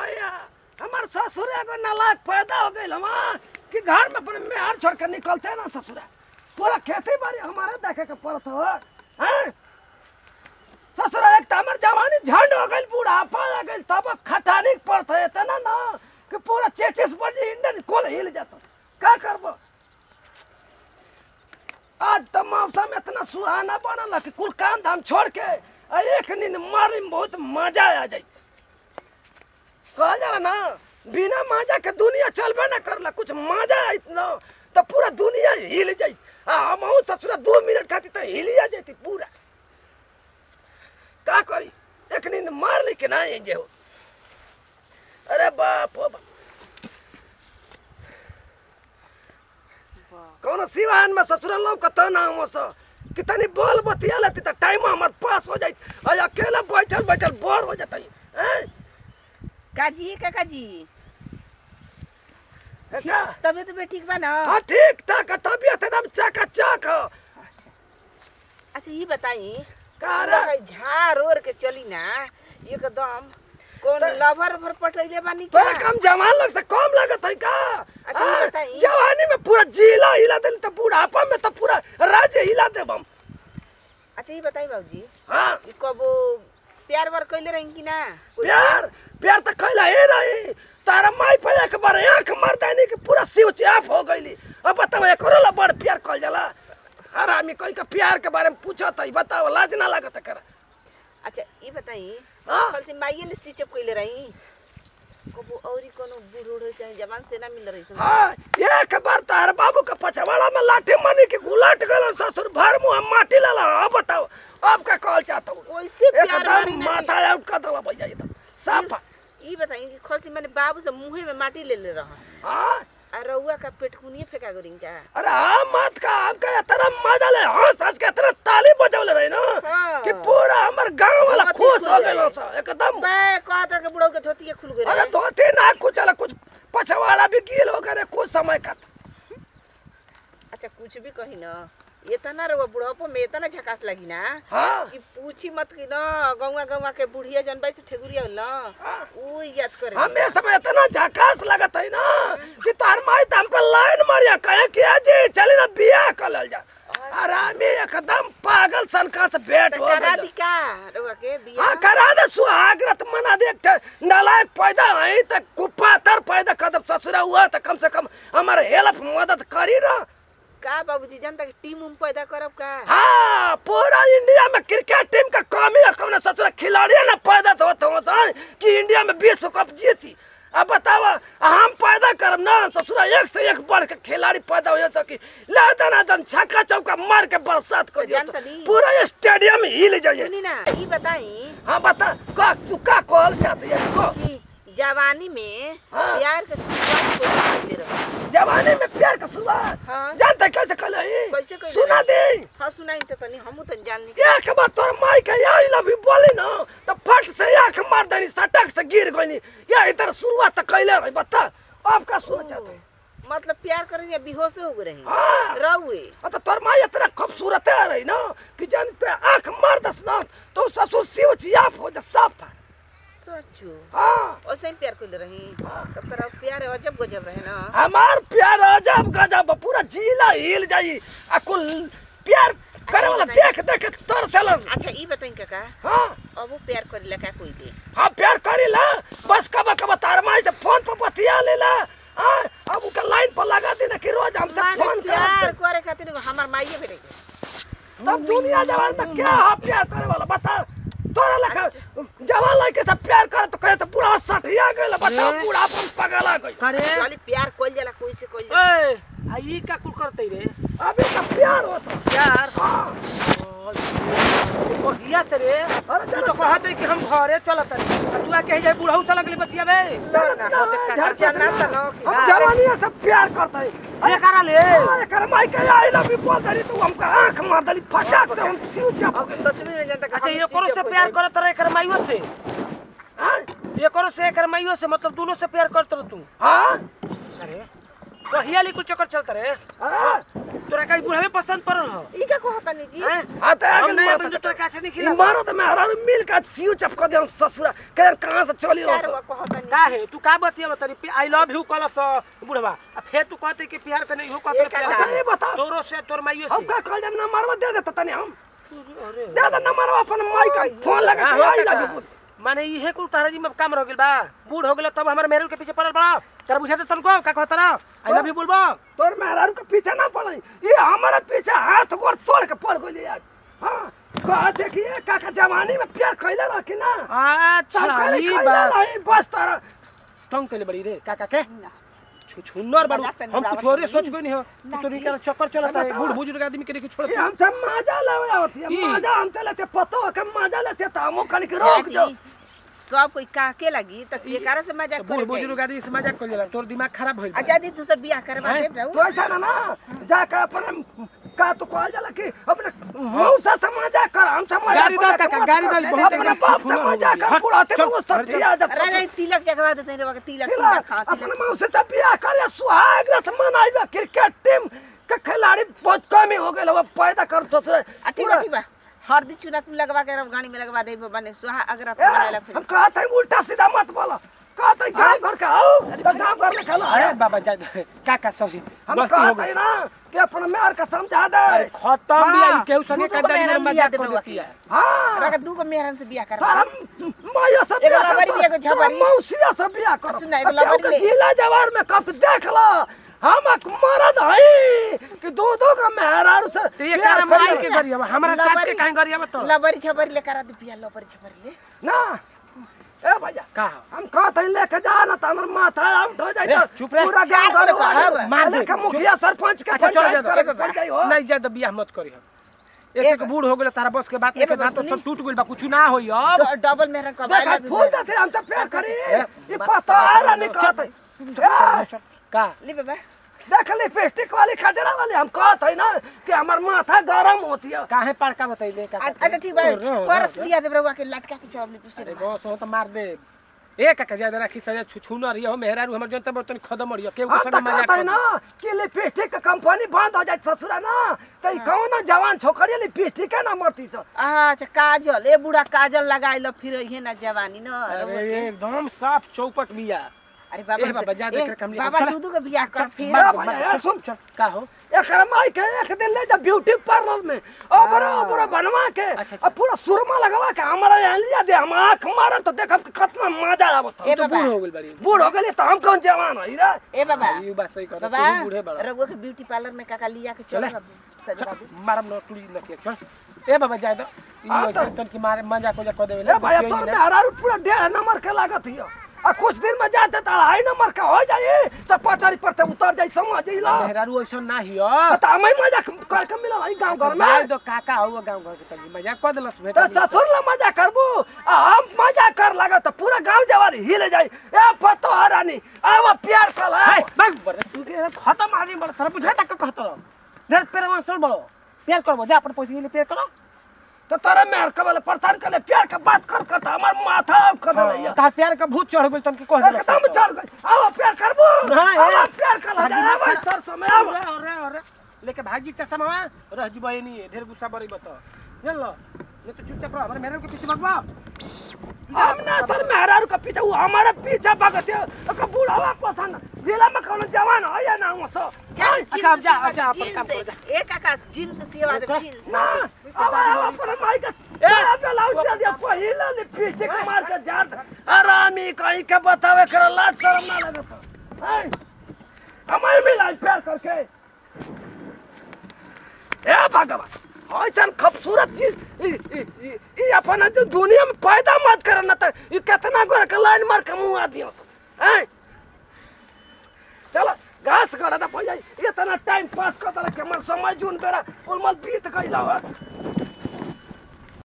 भैया हमार ससुर एगो नालायक पैदा हो गई हमा कि घर में अपने मेहर छोड़ के निकलते ना ससुरा पूरा खेती बाड़ी हमारे देखे के पड़त हो हैं ससुरा एक तो हमार जवानी झंड हो गई बुढ़ापा आ गई तब खटानी पड़त है इतना ना कि पूरा चेचिस बजे इंडन कोल हिल जाता का करबो आज तो मौसम इतना सुहाना बनल कि कुल काम धाम छोड़ के आ एक नींद मारे में बहुत मजा आ जाई कहा जाला ना बिना मजा के दुनिया चलबे ना करला कुछ मजा आई ना तो पूरा दुनिया हिल जाई आ हम ससुरा दो मिनट खाती तो हिलिया जाती पूरा का करी एक नींद मार ली के ना ये जे हो अरे बाप हो बाप कौन सिवान में ससुराल लोग का तो नाम हो सो कितनी बोल बतिया लेती तो टाइम हमार पास हो जाई और अकेला बैठल बैठल बोर हो जाता हैं काजी काकाजी का तबियत भी ठीक बा ना हाँ ठीक ठाक है, तबीयत एकदम चकाचक हो अच्छा ये बताई का रे लगे झाड़ ओर के चली ना एकदम कौन तो- लवर भर पटैले बानी तोरा क्या कम जवान लोग से कम लागत है का अच्छा, ये हाँ, बताई। जवानी में पूरा जिला हिला दिल तो बुढ़ापा में तो पूरा राज्य हिला देब हम अच्छा ये बताई बाबूजी हाँ ये कबो प्यार वार कैले रही कि ना कोई से? प्यार प्यार तो कैला हे रही तारा माई पे एक बार आंख मार देनी कि पूरा सिव चाप हो गईली अब बताओ एकरो ला बड़ प्यार कल जाला हर आदमी कोई के प्यार के बारे में पूछत है बताओ लाज ना लागत कर अच्छा ये बताई हाँ। कल से माइये ने स्टिचअप कैले रही कबो औरी कोनो बूढ़ो चाहे जवान से ना मिल रही सुन हाँ एक बार तार बाबू के पछवाड़ा में लाठी मानी के गुलाट गल ससुर भर मुंह माटी लाला अब बताओ अब का कहल चाहता हूँ कैसे प्यार मारी एकदम ना माथा आउट कर दला भैया एकदम साफा ये बताई कि खल से मैंने बाबू से मुंहे में माटी ले ले रहा हाँ आ रउआ का पेटकुनिए फेंका गोरिंग का अरे हाँ मत का आपका इतना मजा ले हंस हंस के इतना ताली बजौले रही ना हाँ। कि पूरा हमर गांव वाला धोती खुश खुल हो जाए। गए सा एकदम मैं कहता कि बुढ़ऊ के धोती खुल गए अरे धोती ना कुछ अला कुछ पछवाड़ा भी गील हो गए कुछ समय का अच्छा कुछ भी कही ना इतना रउआ बुढ़ापो में इतना झकास लगी ना हाँ कि पूछी मत कि ना गौवा गौवा के बुढ़िया जनबाई से ठेगुरिया होला हाँ। वो याद करे हमें समय इतना झकास लगत है ना कि तार माई तो हम पे लाइन मारिया कहे कि अजी चली ना बियाह कर लेल जा अरे हमें एकदम पागल सनका से भेंट तो हो करा गइल। दी का रउआ के बिया हाँ करा दे सुहागरत मना दे एक ठे नालायक पैदा है त कुपातर पैदा कदम ससुरा हुआ त कम से कम हमारे हेल्प मदद करी ना का बाबूजी जनता के टीम उम पैदा करब का हाँ पूरा इंडिया में क्रिकेट टीम का कमी है कौन ससुरा खिलाड़ी ना पैदा तो होता होता कि इंडिया में विश्व कप जीती अब बताओ हम पैदा करब ना ससुरा एक से एक बढ़ के खिलाड़ी पैदा हो सकी लादन आदन छक्का चौका मार के बरसात कर तो दियो जानता नहीं। पूरा स्टेडियम हिल जाइए सुनी ना ये बताई हाँ बता का तू का कहल चाहती है को कि जवानी में हाँ। प्यार के शुरुआत कैसे करते रहो जवानी में प्यार का शुरुआत हाँ। जानते कैसे कल कैसे कैले सुना दे हाँ सुनाई तो तनी हमू तनी जान ली एक बार तोर माई के आई लव यू बोली ना तो फट से आंख मार देनी सटक से गिर गई या इधर शुरुआत तो कैले रही बता अब का सुन चाहते हैं? मतलब प्यार करे या बेहोश हो गए रही हाँ रहुए और तो तोर माई इतना खूबसूरत है रही ना कि जान पे आंख मार दस ना तो ससुर सिव चियाफ हो जा साफ है सोचो हाँ ऐसे ही प्यार कर रही तब तेरा प्यार अजब गजब रहे ना हमार प्यार अजब गजब पूरा जिला हिल जाई आ कुल प्यार करे वाला देख देख तर चलन अच्छा ये बताई काका हाँ अब वो प्यार करे का कोई दे हाँ प्यार करी ला बस कब कब तार माई से फोन पर बतिया ले ला हाँ अब उनका लाइन पर लगा देना कि रोज हमसे माने फोन प्यार कर करे खातिर हमार माइये भेटे तब दुनिया जवान में क्या है प्यार करे वाला बता तोरा लखा जवान लड़के से प्यार करे तो कहे तो पूरा सठिया गए बता ए। पूरा अपन पगला गई करे वाली प्यार कोई जाला कोई से कोई जाला ए आ ई का कुल करते रे अभी तो प्यार होता यार हाँ बढ़िया से रे अरे तू तो कहत है कि हम घरे चलत रे तू आके जाए बुढ़ऊ चल गली बतिया बे ना ना हो देख का जाना त न कि हम जवानी से प्यार करते हैं ये करा ले हाँ, एकर माई के आई लव यू बोल दली तो हमका आंख मार दली फटाक से हम सिउ चप अब सच में में जानता अच्छा ये करो से प्यार करत रहे कर माइयो से हाँ ये करो से कर माइयो से मतलब दोनों से प्यार करत रह तू हाँ अरे कहिया ली कुल चक्कर चलत रे अरे तोरा कहीं बुढ़ावे पसंद पड़ल हो ई का कहता नी जी हैं? आता हम है नहीं कि अपन जो तोरा काছে नहीं खिला मारो तो मैं हरारू मिल का सियो चपका दे ससुरा के कहां से चली हो प्यार बा कहता नी का है तू का बतिया बतारी आई लव यू कलस बुढ़वा आ फिर तू कहते कि प्यार करने हो कहते ये का प्यार अच्छा करने। ये बता तोरो से तोर माइयो हम से का कल जब नंबर दे देता तनी हम अरे दे दे नंबर अपन माई का फोन लगा का के हो आई काका? लगे माने इहे कुल तारा जी में काम रह गेल बा बूढ़ हो गेल तब हमारे मेहरुल के पीछे पड़ल बड़ा तेरा बुझाते तनको का कहत रहा आई लव यू बोलबो तोर मेहरारू के पीछे ना पड़ई ये हमारे पीछे हाथ गोड़ तोड़ के पड़ गई आज हां कहा देखिए काका जवानी में प्यार कैले रखी ना अच्छा सरकारी ई कैले बात रही बस तारा तंग कइले बड़ी रे काका के ना छु छुन्नर बाड़ू मजाक करने हम बराबर कुछ और नहीं। सोच कोई नहीं हो ना तो जी। निकल चक्कर चलता है बताओ। बूढ़ बुजुर्ग आदमी के देखी छोड़ ये हमसे मजा लेवे होती है ई। मजा हमसे लेते पतो के मजा लेते तो हमो कनी के रोक दो जाती, सब कोई काके लगी त केकारा से मजाक बूढ़ करे बुजुर्ग आदमी से मजाक कर जाला तोर दिमाग खराब होइल बा। आजादी दूसर बियाह करवा हैं? देब रहू तो ऐसा ना ना जाके अपन का तो कहल जाला कि अपने मौसा से मजाक कर हम से मजाक गाड़ी दो मत कर, काका, मत गाड़ी कर। दो, बहुत अपने एकदम बाप से छुछुना हो मजाक गया। कर बुढ़ाते चल, में वो सब हट जा। दिया जब अरे नहीं तिलक जगवा देते रे तिलक तिला तिलक खा अपने तिलक मौसा से बियाह कर या सुहाग रात मनाइबा क्रिकेट टीम के खिलाड़ी बहुत कम ही हो गए वो पैदा कर तो से आ ठीक बा ठीक बा हरदी चूना तू लगवा के रब गाड़ी में लगवा देब बने सुहा अगर आप बनाला हम कहते हैं उल्टा सीधा मत बोलो कहते हैं गाँव घर का आओ तो गाँव घर में खेलो अरे बाबा जा दे। काका सॉरी हम गलती हो कहते गई हैं ना कि अपने मेयर का समझा दे अरे खत्म भी हाँ, आई केहू संगे दूधो को कदाई में मेहरान मजाक बिया कर देबे देती है हाँ रगा दू को मेहरन से बियाह तो करवा हम माया सब एगो बियाह लबरी करतो, भी, एगो तो झबरी। मौसिया सब बियाह करो सुना, एगो अब केहू लबरी के ले। जिला जवार में कब देख लो हम एक मरद हई कि दो दो का मेहरारू से तो ये बियाह cara कर माई ले। के गरिया बा, हमरा साथ के लबरी- काहे गरिया बा तो लबरी छबरी ले करा दे बियाह लबरी छबरी ले ना ए भैया का हो? हम कहते हैं लेके जा ना तो हमर माथा आउट हो जाए ए, तो चुप रह। पूरा चार गांव घर को कहब, वाले मार दे, लेके चुप। मुखिया सरपंच के अच्छा चल पंचायत जा करे ए पड़ जाई हो नहीं जा तो बियाह मत करी हम ऐसे ए के बूढ़ हो गेल तारा बस के बात ए लेके बाबा, जा तो सुनी। सब टूट गेल बा कुछ ना होई अब ड- डबल मेहरन करवा देखा ले फूल देते हम तो प्यार करी ए, ये बात- पता आ रहा नहीं कहते ए, चल, का ले बाबा देख ली पेस्टिक वाली खजरा वाली हम कहते हैं ना कि हमार माथा गरम होती है काहे पड़का बताइले का आ- अच्छा ठीक बा परस लिया देब रहुआ के लटका के चौबली पुष्टि अरे बस हो तो मार दे ए काका ज्यादा राखी सजा छु छु न रहियो मेहरारू हमर जनता बर्तन खदम मरियो केहू हम के तो संग मजाक कहते हैं कर ना कि लिपस्टिक का कंपनी बंद हो जाए ससुरा ना तो ई कौन जवान छोकरी लिपस्टिक है ना मरती सब अच्छा काजल ए बुढ़ा काजल लगाई लो फिर इहे ना जवानी न रहुआ अरे के। एकदम साफ चौपट बिया अरे ए बाबा बाबा, जा ए, देख के हमनी- बाबा चल। दूधू के बियाह कर फिर मार- मत- भैया, मत- यार, चल, सुन। चल, का हो एक माई के एक दिन ले जा ब्यूटी पार्लर में ओपरा हाँ। ओपरा बनवा के अच्छा, अच्छा। और पूरा सुरमा लगवा के हमारा यहाँ लिया दे हम आँख मारन तो देखब कि कितना मजा आवत ए हम तो बाबा बूढ़ हो गेल बारी बूढ़ हो गए तो हम कौन जवान है रे ए बाबा ई बात सही कहत बाबा तू बूढ़े बड़ा रघुआ के ब्यूटी पार्लर में काका लिया के चल चले। सजवा दे मारम न टुड़ी न के चल ए बाबा जाय दो ई हाँ, ऐसे तो- तन की मारे मजाक उजाक कर देवे ए भैया तोर में हरारू पूरा डेढ़ नंबर के लागत हियो आ कुछ दिन में जाते तो अढ़ाई नंबर का हो जाए तो पटरी पर से उतर जाए समझ ला मेहरारू ऐसा ना हियो तो हमें मजा करके मिलल है गांव घर जाय में दो काका हो गांव घर के तनी मजाक कर देलस तो बेटा ससुर ला मजा करबू आ हम मजा कर लगा तो पूरा गांव जवार हिल जाए ए पतो हरानी आवा प्यार कर हाय बग बर तू के खत्म आदमी बड़ सर बुझा तक कहत देर पेरवा सर बड़ो प्यार करबो जा अपन पैसे ले प्यार करो तो तोरा मेहर कबल प्रचार कर ले प्यार के बात कर कर तो हमार माथा अब कर दे तार प्यार का भूत चढ़ गेल तन के कह देलस एकदम चढ़ गई आवा प्यार करबू हाँ, ए। आवा प्यार कर ले आवा सर समय आवा अरे अरे अरे लेके भागी चसा मामा रह जीबो ए नहीं ढेर गुस्सा बड़ी बता चल लो नहीं तो चुपचाप रहो हमारे मेरे के पीछे भगवा हम ना तोर मेहरार के पीछे वो हमारे पीछे भगत है ओकर बूढ़ावा पसंद जिला में कौन जवान है या ना हो सो चल अच्छा, अब जा, अब जा, अपन काम जीन्स करो, ए काका जीन्स सेवा दे अच्छा। जीन्स ना अब आवा पर माई का ए ब्लाउज दे दिया पहिला लिपस्टिक मार के जात आरामी कहीं के बतावे कर लाज शर्म ना लगत है हमारे मिला प्यार करके ए भगवान ऐसा खूबसूरत चीज ई ई ई- ई अपन जो दुनिया में पैदा मत कर ना तो ई कितना गोर के लाइन मार के मुंह आ दियो हैं चलो घास काटा था पड़ जाए इतना टाइम पास कर दला के मन समय जून बेरा उलमल बीत गइला हो